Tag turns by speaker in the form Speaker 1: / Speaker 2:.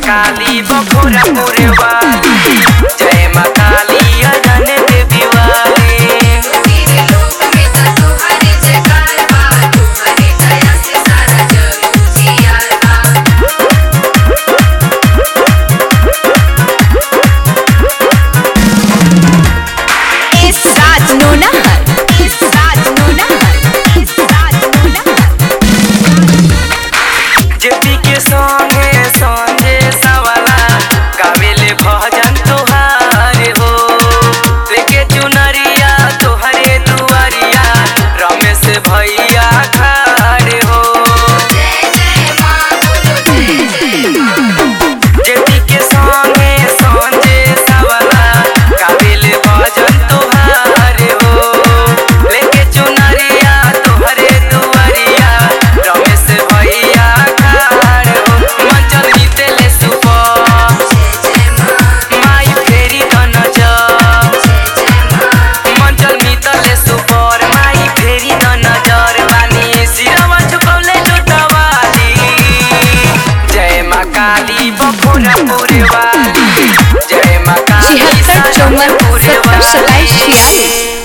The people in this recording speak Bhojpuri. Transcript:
Speaker 1: काली बखोरा मोरे वाली जय माँ काली अनन देवी वाली
Speaker 2: तेरे लोक में तो तुम्हारी जयकार बा तुम्हारी दया से सारा जग उजियार बा
Speaker 3: इस राज नोनहर इस राज नोनहर इस राज नोनहर
Speaker 1: जेपी के संगे संगे सवाला गावेले भजन तोहार हो लेके चुनरिया तोहरे दुआरिया रमेश भैया खारे हो
Speaker 2: जय जय माँ बोलो जय जय माँ
Speaker 1: जेपी के संगे संगे सवाला गावेले भजन तोहार हो लेके चुनरिया तोहरे दुआरिया रमेश भैया खारे हो मंचल जीतेले सुपर
Speaker 2: जय जय माँ
Speaker 1: माई फेरी त नजर
Speaker 2: जय जय माँ
Speaker 1: मंचल मितले सुपर माई फेरी त नजर बानी सिरवा झुकौले लुटवाली जय माँ काली बखोरा पुरे वाली जय माँ काली
Speaker 3: छिहत्तर चौवन
Speaker 1: पुरे
Speaker 3: सत्तर सत्ताईस छियासी